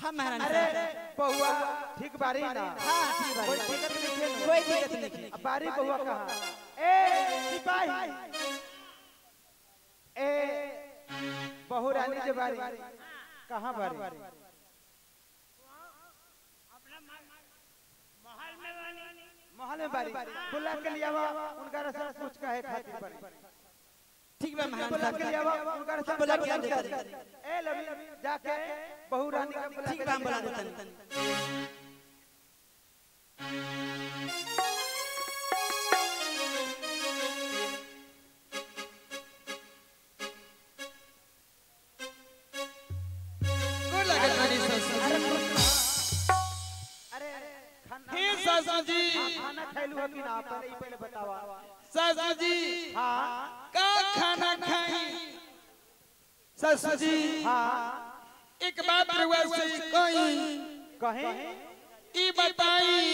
हाँ महारानी अरे साहब बहुआ ठीक बारी ना हाँ ठीक कोई बात दिक्कत नहीं है ना? कोई दिक्कत नहीं अब बारी बहुआ कहाँ ए सिपाही ए बहू रानी के बारी कहाँ बारी महल में बारी बुला के लिया उनका रसम कुछ कहे खातिर बारी ठीक बा महारानी बुला के लिया साहब उनका रसम बुला के कुछ देता कहे नहीं। ए लवी जाके बहू रानी का बुला ठीक के बा हम बुला लेके देता आ। नहीं। गोर लागल बानी ससुर अरे खाना हे ससुर जी खाना खैलू हो कि ना पहले ही पहले बतावा ससुर जी हाँ का खाना खाई ससुर जी हाँ एक बात रुआ से कही कहे ई बताई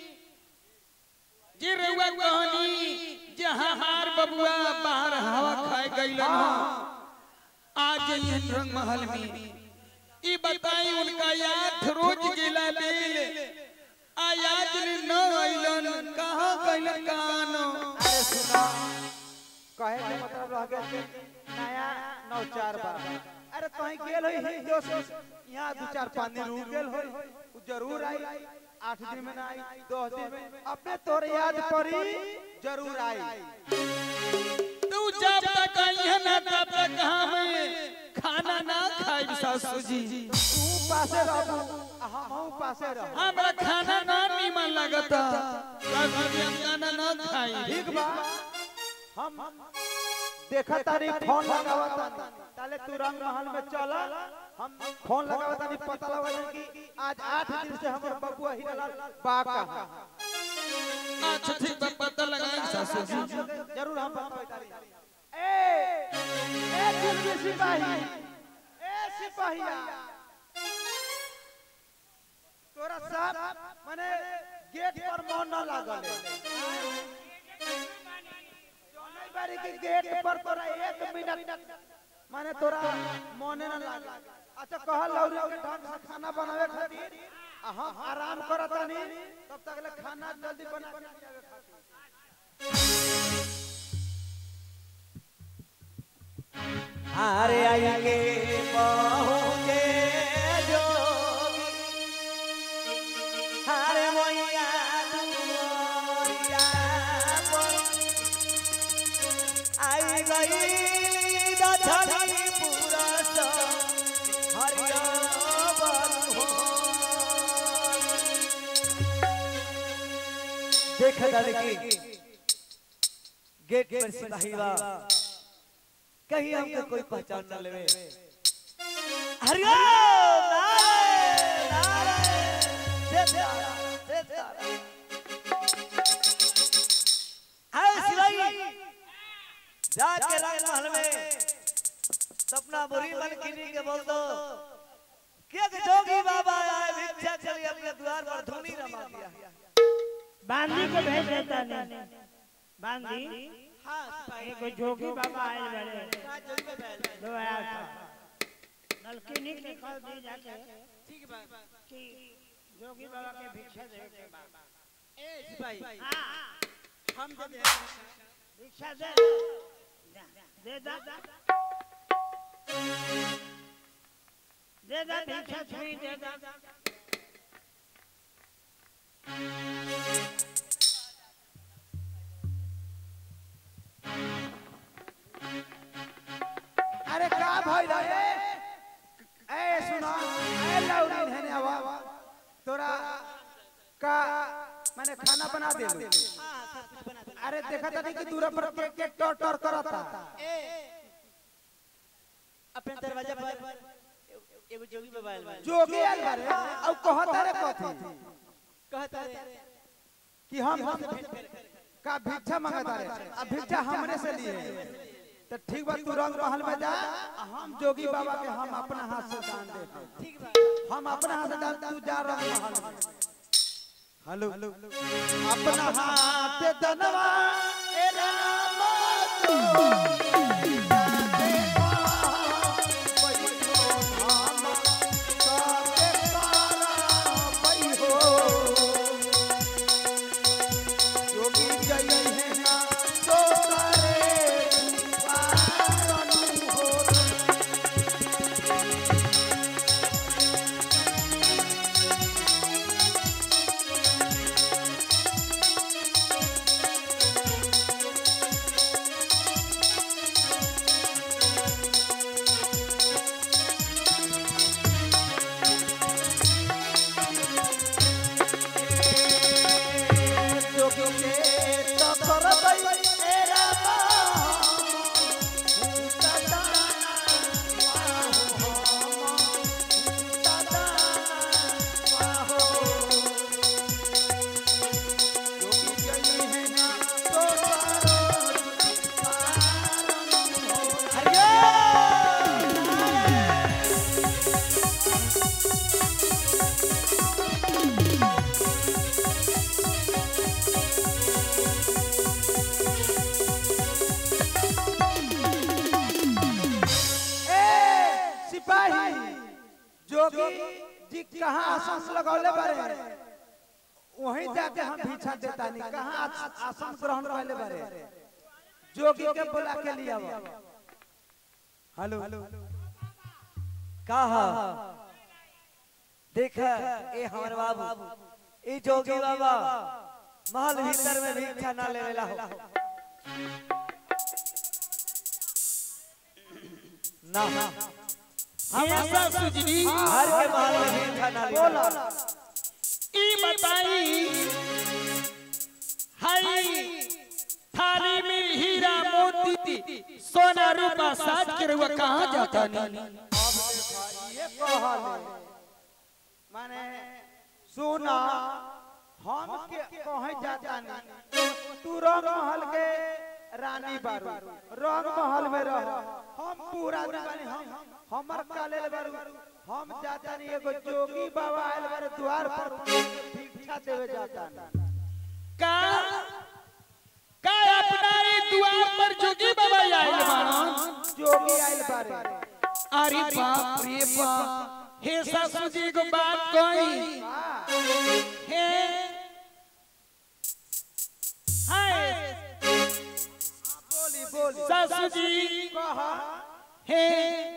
जे रुआ कहनी जे हमार बबुआ बाहर हवा खाए गइलन हो आज ये रंग महल में ई बताई उनका याद रोज गिला बेल आ याद न अइलन कहाँ गइलन कानो अरे सुना कहे के मतलब रह गया कि नया नौ चार बार अरे कहीं गेल होई ही दोस्त यहाँ दो चार पाँच दिन रुक गेल होई उ जरूर आई आठ दिन में ना आई दस दिन में अपने तोर याद पड़ी जरूर आई तू जब तक यहाँ ना तब तक हमें खाना ना खाई सासू जी तू पासे रहबू आ हमहू पासे रह हमरा खाना ना नीमन लगता सासू जी हम खाना ना खाई ठीक बा हम देखा तारी फोन लगावा तानी ताले तू रंग महल में चला हम फोन लगावा तानी पता लगा जाए कि आज आठ दिन से हमर बबुआ हिरलाल बा कहाँ अच्छा ठीक बा पता लगाई सासू जी जरूर हम बतावे तारी ए ए दिल्ली सिपाही ए सिपाहिया तोरा साहब माने गेट पर मोहर न लागल है जौने बारी के गेट पर तोरा एक मिनट माने तोरा मोने न लागे अच्छा कह लौरी के ढंग से खाना बनावे खातिर आ हम आराम करतानी तब तक ले खाना जल्दी बना के खियावे खातिर अरे आई के पहुँचे जोगी अरे मैया दुआरिया पर आई गई दधनी पुरस हरिया देख लड़की गेट पर सिपाही बा कहीं हमके कोई पहचान न लेवे हरिओम नारायण नारायण जय तारा जय तारा हाय सिलाई जाके रंग महल में सपना बुरी मन किनी के बोल दो के के जोगी बाबा आए भिक्षा चली अपने द्वार पर धूनी रमा दिया बांदी को भेज देता नहीं बांदी हाँ सिपाही एगो जोगी बाबा आए बड़े हाँ जोगी बाबा आयल बा। दो आया था नलकिनी के कह दी जाके ठीक बा कि जोगी बाबा के भिक्षा दे के बा ए सिपाही हाँ हम दे दे भिक्षा दे जा, दे दा दे दा भिक्षा छुई दे दा अरे का भाई रे ए सुना ए लौरी हेने आवा तोरा का मैंने खाना बना दे हाँ सब कुछ बना दे अरे देखा था कि दूर पर के के टर टर करता ए अपने दरवाजा पर एगो जोगी बाबा आयल बा जोगी आल बारे अब कहता रे कथी कहता रे कि हम हम का भिक्षा मांगता रे अब भिक्षा हमरे से लिए तो ठीक बा तू रंग महल में जा आ हम जोगी बाबा के हम अपना हाथ से दान दे ठीक बा हम अपना हाथ से दान तू जा रंग महल में हेलो अपना हाथ दनवा ए रामा तो जी कहाँ आसन लगौले बारे वहीं जाके हम भिक्षा देता नहीं कहाँ आस- आसन ग्रहण करले बारे जोगी के बुला के लिया हेलो कहा देख ए हमर बाबू ई जोगी बाबा महल भीतर में भिक्षा ना लेवेला हो ना ऐसा सुजनी हर के महल में भिक्षा ना लेवेला ई बताई हाय थाली में हीरा मोती सोना रूपा साज के रुआ कहाँ जाता नहीं ये कहले माने सुना हम के कहे जाता नहीं तू रंग महल के रानी बारू रंग महल में रह हम पूरा दीवानी हम हमर काले बारू हम जाता नहीं एगो जोगी बाबा आयल बारे द्वार पर भिक्षा देवे जाता नहीं का का अपना ई द्वार पर जोगी बाबा आइल बाड़न जोगी आयल बारे अरे बाप रे बाप हे सासू जी को बात कही हे हाय बोली बोली सासू जी कहा हे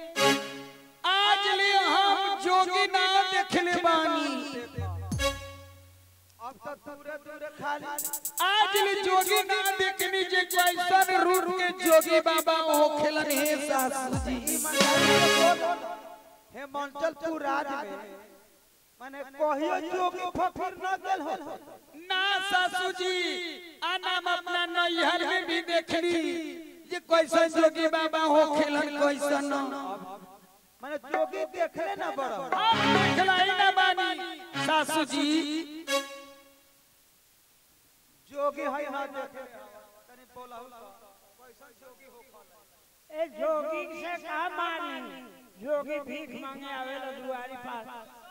आज ले हम जोगी ना देखले बानी अब तो दूरे दूरे खाली आज ले जोगी ना देखनी जे कैसन रूप के जोगी बाबा हो खेलन हे सासू जी हे मंचलपुर राज में माने कहियो जोगी फफिर न गेल हो ना सासू जी आ नाम अपना नैहर में भी देखली जे कैसन जोगी बाबा हो खेलन कैसन माने जोगी देखले न बड़ो हम देखलाई ना बानी सासू जी जोगी है न देखे तनी बोलहु कैसन जोगी हो ए जोगी से कहा मानी जोगी भीख मांगे आवेला दुआरी पास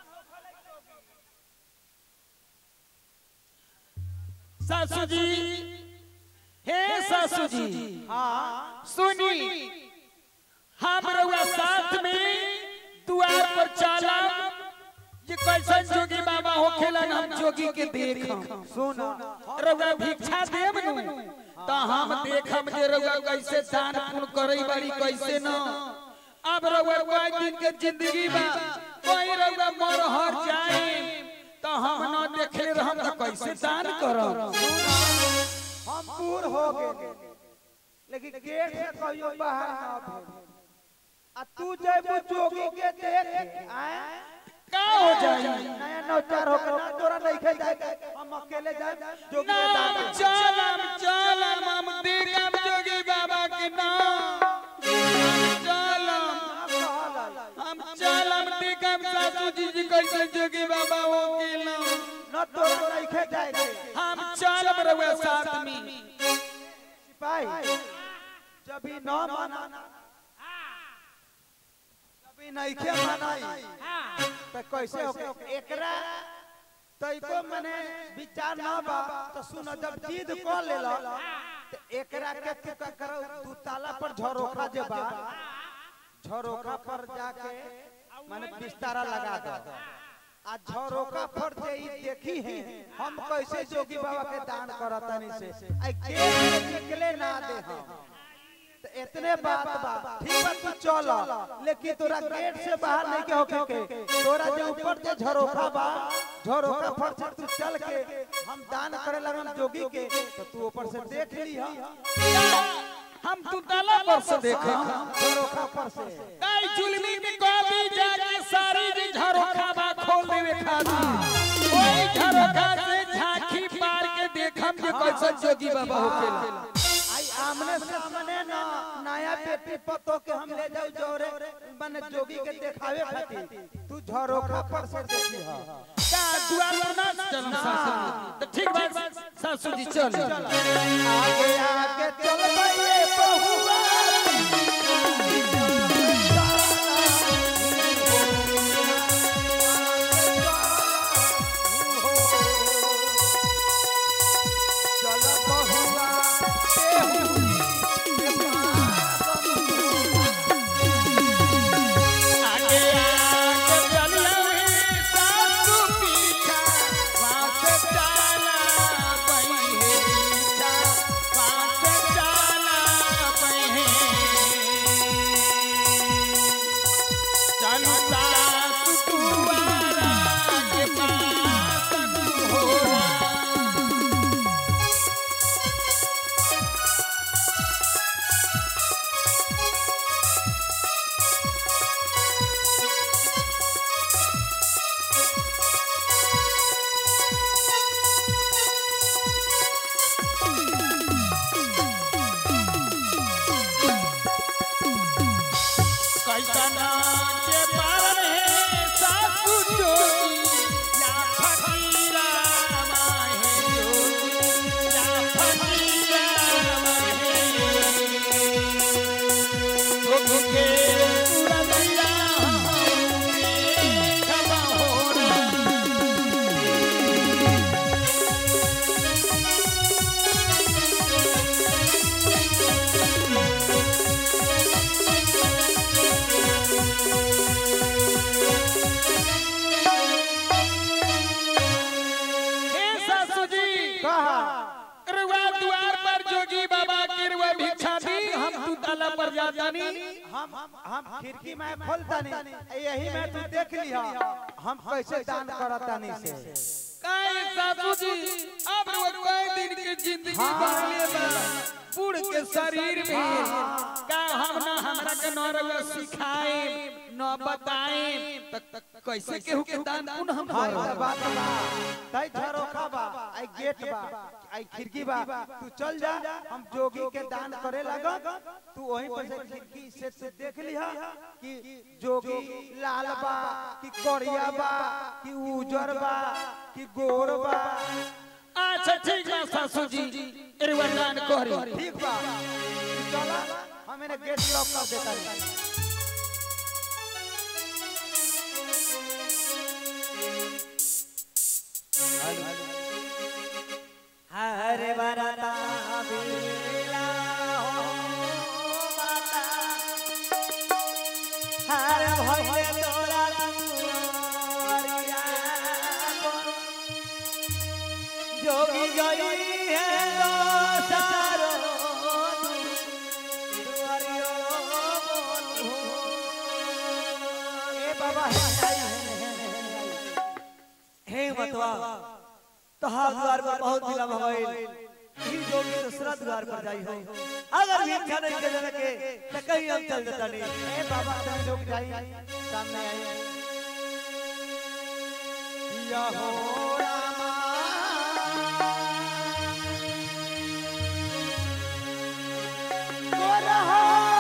सासू जी हे सासू जी हां सुनी हम रउआ साथ में द्वार पर चला ये कैसन जोगी बाबा हो खेलन हम जोगी के देखम सुन रउआ भिक्षा देब नु त हम देखम जे रउआ कैसे दान पुण्य करई बाड़ी कैसे न अब रउआ कोई दिन के जिंदगी बा कोई रउआ मर हर जाए त हम न देखले रहम त कैसे दान करम हम पूर हो गए लेकिन गेट से कहियो बाहर न भेज आ तू जेबू जोगी के देख आए का हो जाई नया नौचार हो ना तोरा नहीं खे जाए हम अकेले जाए जोगी के नाम दान चलम चलम हम देखम जोगी बाबा के नाम चलम हम चलम देखम सासू जी जी कैसे जोगी बाबा हो गेलम न तोरा नहीं खे जाए हम चलम रहुआ साथ में सिपाही जब ही न माना जब ही नहीं खे मानाई तो कैसे हो एकरा तैको मने विचार न बा तो सुन जब जिद कर लेला तो एकरा के तू का करो तू ताला पर झरोखा जे बा झरोखा पर जाके माने बिस्तारा लगा दो आ झरोखा पर जे ई देखी है हम कैसे जोगी बाबा के दान करतनी से आई गेट से निकले ना दे हम तो इतने बात बा ठीक बा तू चल लेकिन तोरा गेट से बाहर नहीं के होके के तोरा जो ऊपर जे झरोखा बा झरोखा पर से तू चल के हम दान करे लगन जोगी के तो तू ऊपर से देख ली हम तू ताला पर से देखम झरोखा पर से काई जुलमी में कभी जाके सारी जी झरोखा बा खोल देवे खातिर ओई झरोखा से झांकी पार के देखम जे कैसन जोगी बाबा हो गेलम आई आमने सामने ना नया बेटी पतो के हम ले जाऊ जोरे मन जोगी के देखावे खातिर तू झरोखा पर से देखी हा का दुआर पर ना चलम सासू तो ठीक बा सासू जी चल आगे आगे चल बइए बहुआ चल बहुआ आगे आगे चलिया ताला पर जाता नहीं हम हम खिड़की में खोलता नहीं यही में तू देख लिहा हम कैसे दान करता नहीं से काहे सासू जी अब वो कई दिन की जिंदगी बदले बा बूढ़ के शरीर में का हम ना हमरा के न रउआ सिखाए न बताए तक कैसे केहू के दान पुन हम हाँ करब? त बात बा तई झरोखा बा आई गेट बा आई खिड़की बा तू चल जा हम जोगी के दान करे लगब तू वहीं पर से खिड़की से से देख लिहा कि जोगी लाल बा कि करिया बा कि उजर बा कि गोर बा अच्छा ठीक बा सासू जी एरवा दान करी ठीक बा तू चला हम इन्हें गेट लॉक कर देता नहीं हरे बरता बिला हो माता हर भइले तोरा दुआरिया पर। जोगी गई है दो सारो दुआरियो बोलू ए बाबा है आई है, है, है, है। हे मतवा तहार द्वार पर बहुत दिला भगवान ई जोगी दूसरा द्वार पर जाई हो अगर भिक्षा नहीं के जन के त कहीं हम चल देता नहीं ए बाबा तुम लोग जाई सामने आई या हो रामा गोरहा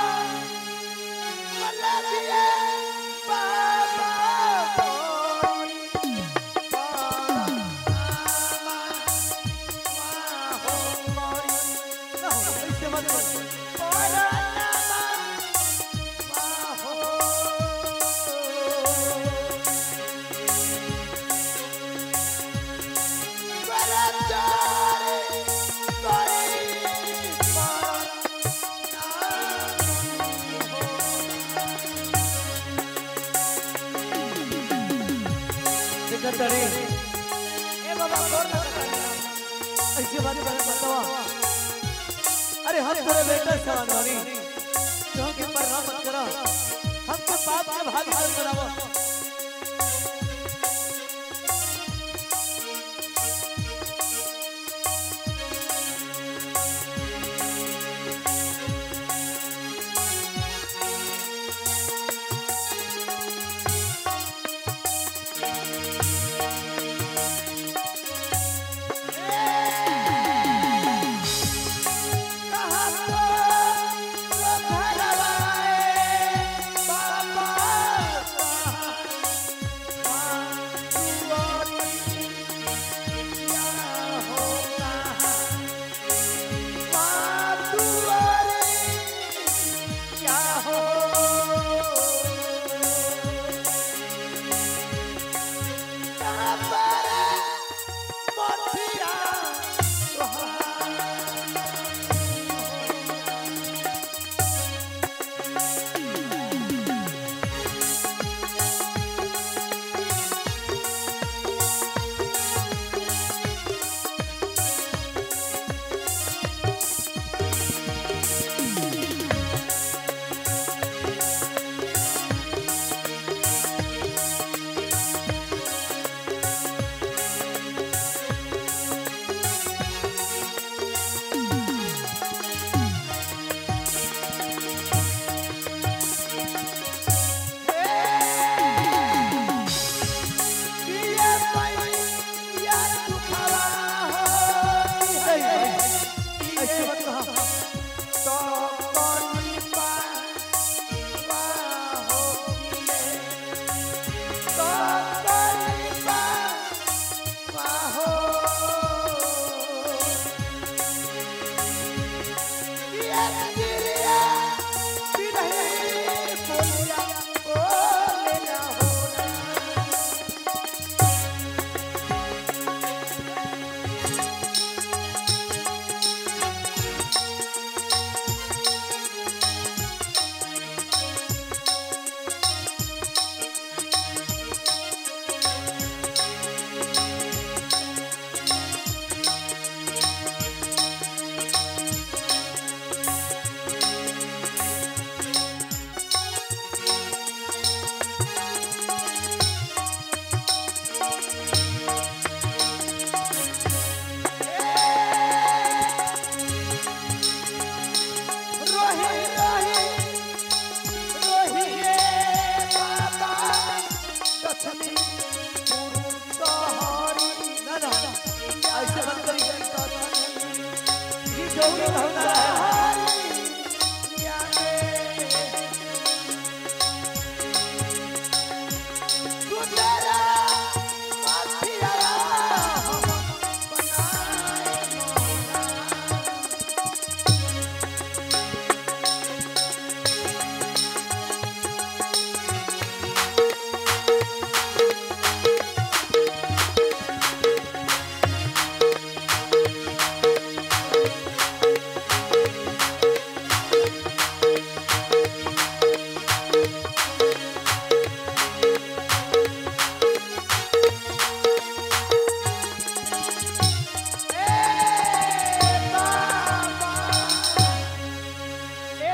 मल्लाजिए बाबा गोरी बाबा हो गोरी ना हो ऐसे मत कर सिकंदरी ए बाबा कौन लगा ऐसे बात बात बतावा अरे हम तेरे बेटा सवाल वाली तो के पर राम मत करो हमको पाप के भागी मत करावो बाबा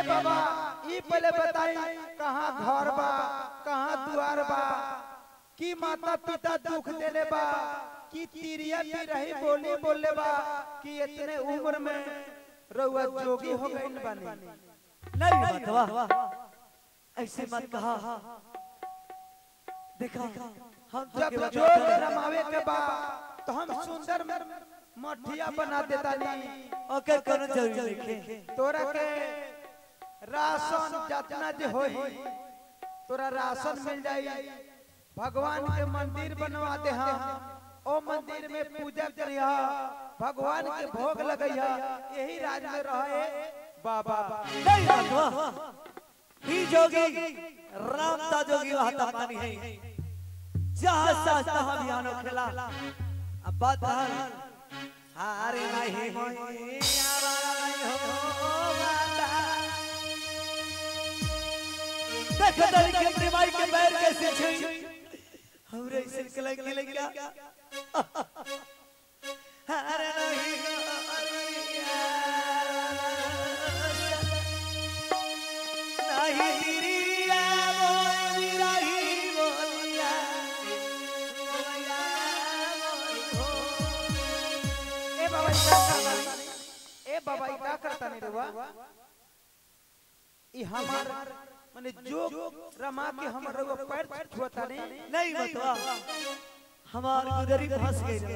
ए बाबा ई पहले बताई कहाँ घर बा कहाँ दुआर बा कि माता पिता दुख देले बा कि तिरिया भी रही बोली बोले बा कि इतने उम्र में रउआ जोगी हो गइल बानी नहीं मतवा ऐसे मत कहा देखा हम तो जब केवल जोग रमावे के बा तो हम सुंदर मठिया बना देता नहीं ओके कोनो जरूरी नहीं तोरा के राशन जितना जे होई तोरा राशन मिल जाई भगवान के मंदिर बनवा दे हम ओ मंदिर में पूजा करिया भगवान के भोग लगैया यही राज में रहे बाबा नहीं मतवा ही जोगी रामता जोगी वहां पानी है जहाँ सास्ता हम यहाँ खेला अब बात है हारे नहीं होई आवारा नहीं हो माता देख दरी के अपने माई के पैर कैसे छुई हमरे ऐसे कलई के लग गया हारे नहीं नहीं तिरिया बोली रही बोलिया बोलिया बोली ए बाबा ई का करता ए बाबा ई का करता नहीं रुआ ई हमार माने जो रमा के हमर रुआ पैर छुअता नहीं नहीं बतवा हमार गुदरी फंस गई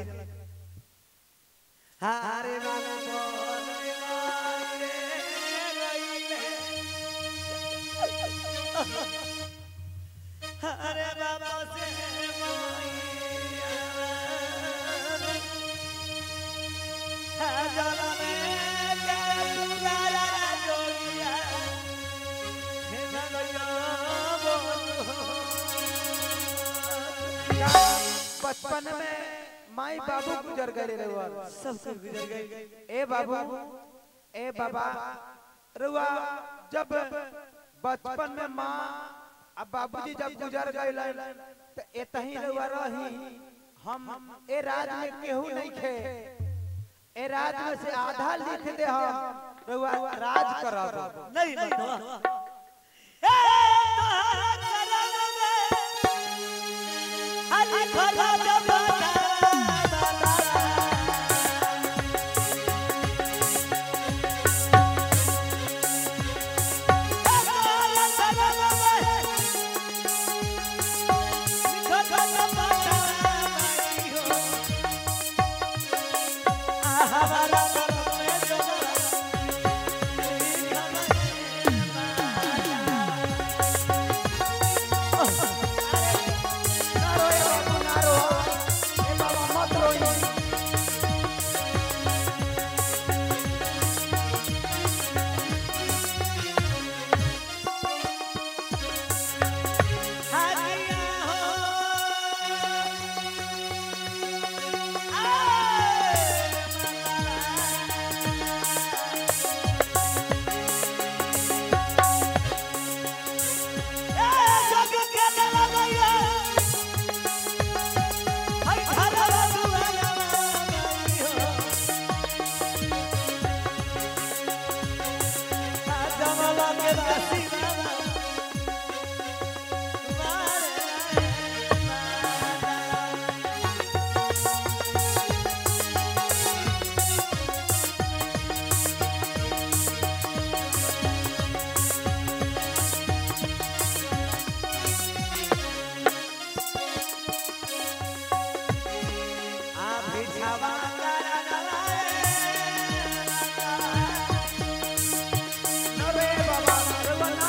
हारे बाबा बोले मारे गईले हारे बाबा से मोइया जाला में के पुकारा जोगिया हे भगया बोलो का बचपन में माई बाबू गुजर गए रुआ सब सब गुजर गए ए बाबू ए बाबा रुआ जब बचपन में माँ अब बाबूजी जब गुजर गए तो एतही रुआ रही हम ए राज में केहू नहीं खे ए राज में से आधा लिख दे हम रुआ राज करब नहीं बतवा ए तोहरा करम में हली खला जबाना हमारा करम में जबाना ना रोए बाबू ना रो ए बाबा मत रोई ना रोए बाबा रुआ ना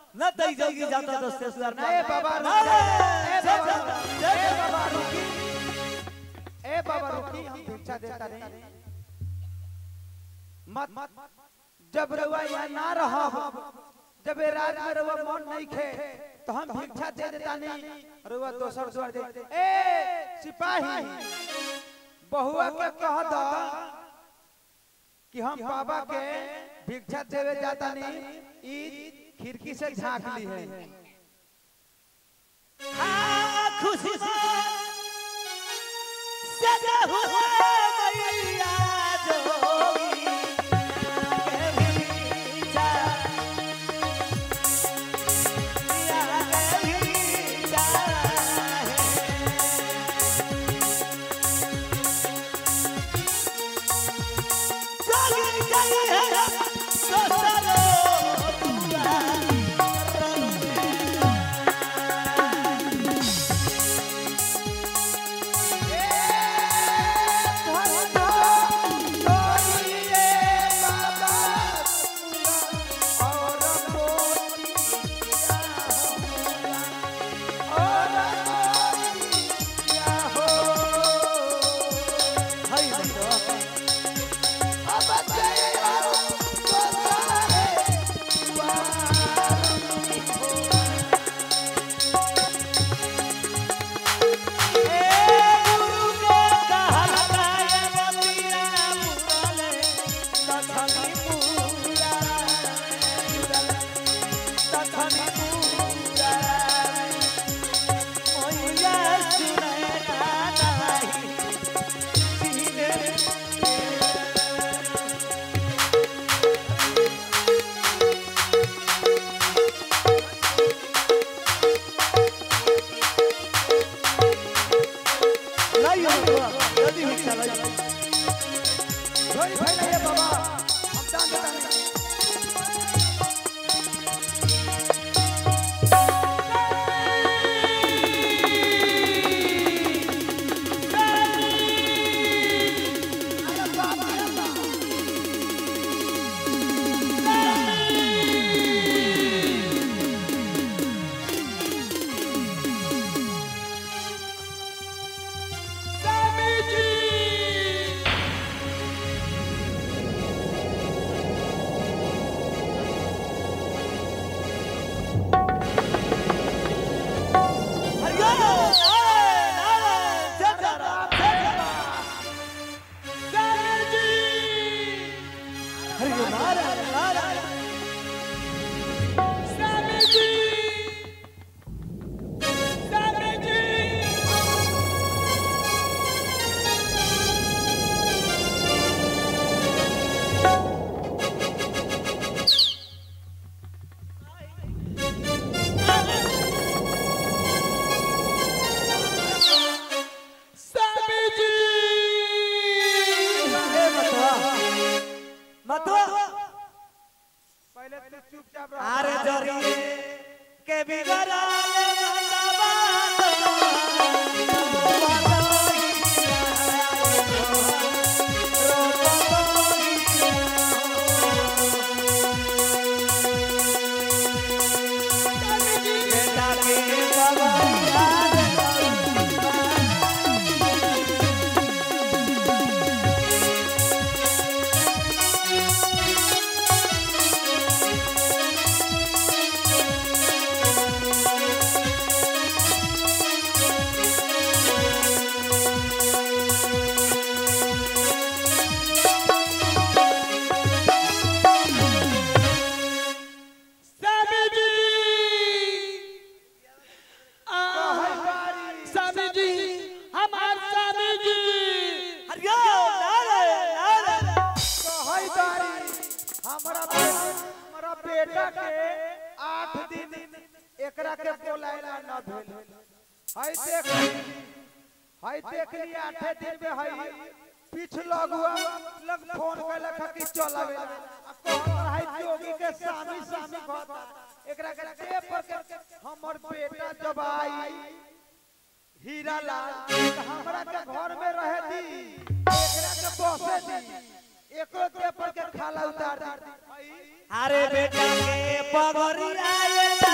न तई जोगी जाता तो ससुराल ए बाबा ना रुकी ए जय बाबा जय ए बाबा रुकी ए बाबा रुकी हम भिक्षा देता नहीं मत जब रउआ यहाँ ना रहब जब ए रात में रउआ मन नहीं खे तो हम भिक्षा दे देता नहीं रउआ दोसर द्वार दे ए सिपाही बहुआ के कह दो कि हम बाबा के भिक्षा देवे जाता नहीं ई खिड़की से झांक ली है आ खुशी से सजा हुआ मैया जोगी के भीजा या के भीजा जोगी जगी है तो सरो तुआ हाय बंदो लाइयो जल्दी हो चला झोली फैलाइए बाबा हम दान देता नहीं स्वामी जी हरियो नारायण नारायण जय जय राम जय जय राम स्वामी जी हरियो नारायण नारायण स्वामी जी स्वामी जी स्वामी जी ए मतवा मतवा पहले तू चुपचाप रह आरे जरिए के बिगड़ा मतवा बेटा के बाबा स्वामी जी आ, स्वामी जी हमार स्वामी जी हरियो नारायण नारायण कहई बारी हमरा बे- हमरा बेटा के आठ दिन एकरा के बोलाइला न भेल हई देख हई देख ली आठे दिन में हई पीछ लगुआ लग फोन कैला खा कि चलावे आ कहत हई जोगी के सामी सामी कहता एकरा के टेप पर के हमर बेटा जब आई हीरा लाल त हमरा के घर में रहे दी एकरा के बसे दी एको पेपर के खाला उतार दी अरे बेटा के पगड़ी आए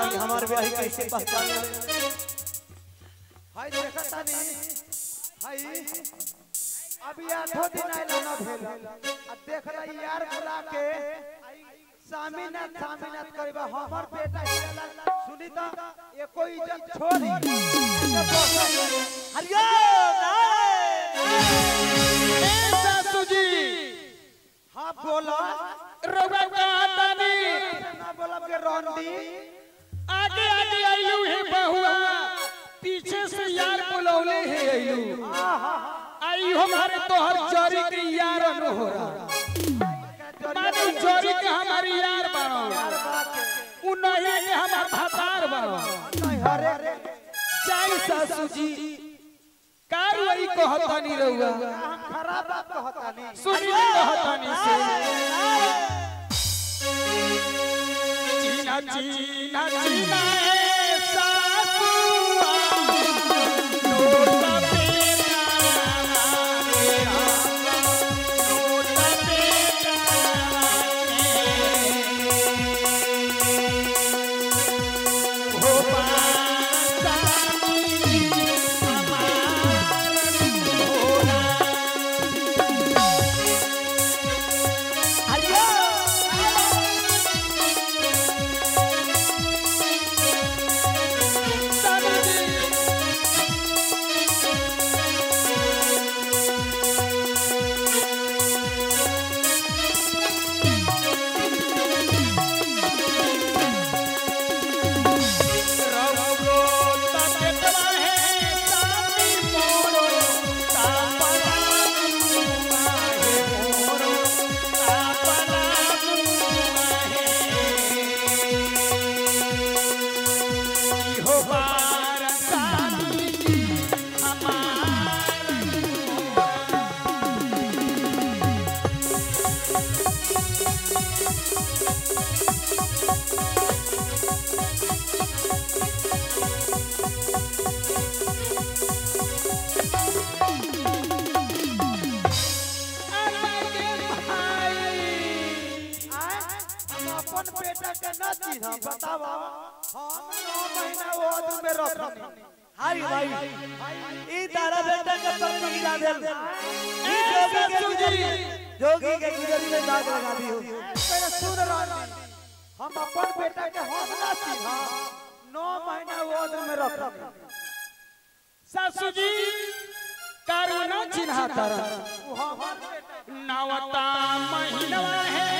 कि हमार ब्याही कैसे पहचान ले हाय देखा तानी हाय अभी आठो दिन आइला ना भेल आ देख रहा यार बुला के सामीनाथ सामीनाथ करबा हमर बेटा हिला सुनी त एको इज्जत छोड़ी हरिओम ए सासू जी हां बोला रउआ कहतानी ना बोलब के रोंडी आगे आगे आइलू हे बहुआ पीछे से यार बुलौले हे आइलू आई हमारे तोहर चोरी के यार न हो रहा मानो चोरी के हमारी यार बाड़ो उ नहीं के हमार भातार बाड़ो नहीं हरे चाई सासू जी कार वही कहतानी रउआ हम खराब बात कहतानी सुनी कहतानी से चीना चीना चीना ए सासुआ नोट पेटा रे नोट पेटा रे हो पासानी हमार होरा हम अपन बेटा के न चिन्ह बताव हम नौ महीना वो आदमी में रखनी हाय भाई ई तारा बेटा के प्रति गिरा देल ई जोगी के गुजरी जोगी के गुजरी में दाग लगा दी हो पहले सुन रही हम अपन बेटा के हम न चिन्ह नौ महीना वो आदमी में रखनी सासू जी कारू न चिन्हा तारा वो हमर बेटा नवता महीनवा है